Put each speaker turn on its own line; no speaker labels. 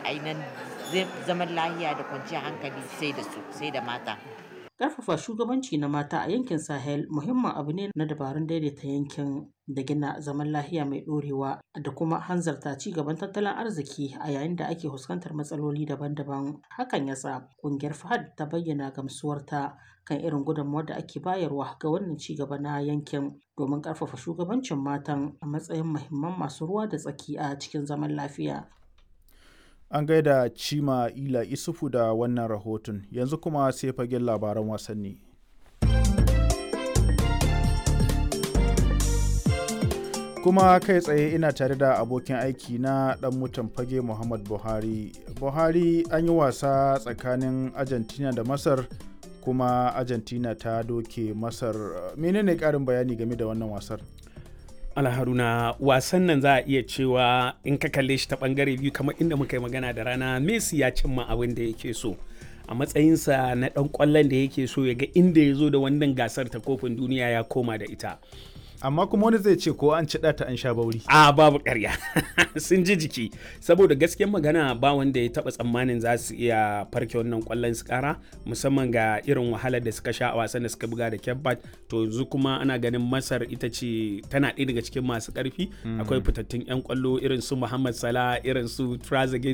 ainihin zaman lahiya da kwanciyar hankali sai da su sai da mata
Ƙarfafa shugabanci na mata a yankin Sahel muhimmin abu ne na dabarun daidaita yankin da gina zaman lafiya mai ɗorewa da kuma hanzarta ci gaban tattalin arziki a yayin da ake fuskantar matsaloli daban-daban. Hakan ya sa ƙungiyar FAHAD ta bayyana gamsuwarta kan irin gudunmawar da ake bayarwa ga wannan ci gaba na yankin domin ƙarfafa shugabancin matan a matsayin muhimman masu ruwa da tsaki a cikin zaman lafiya.
An gaida Cima Ila Isufu da wannan rahoton, yanzu kuma sai fagen labaran wasanni. Kuma kai tsaye ina tare da abokin aiki na ɗan mutan fage Muhammad Buhari. Buhari an yi wasa tsakanin Argentina da Masar kuma Argentina ta doke Masar. Menene ƙarin bayani game da wannan wasar?
alharuna wasan nan za a iya cewa in ka kalle shi ta bangare biyu kamar inda muka yi magana da rana messi ya cimma abin da yake so a matsayinsa na dan kwallon da yake so ya ga inda ya zo da wannan gasar ta kofin duniya ya koma da ita
amma kuma wani zai ce ko an ci ta an sha bauri
a babu karya sun ji jiki saboda gaskiyar magana ba wanda ya taba tsammanin za su iya farke wannan kwallon su kara musamman ga irin wahalar da suka sha a wasan da suka buga da kebbat to yanzu kuma ana ganin masar ita ce tana ɗaya daga cikin masu ƙarfi akwai fitattun yan kwallo irin su muhammad salah irin su trazegate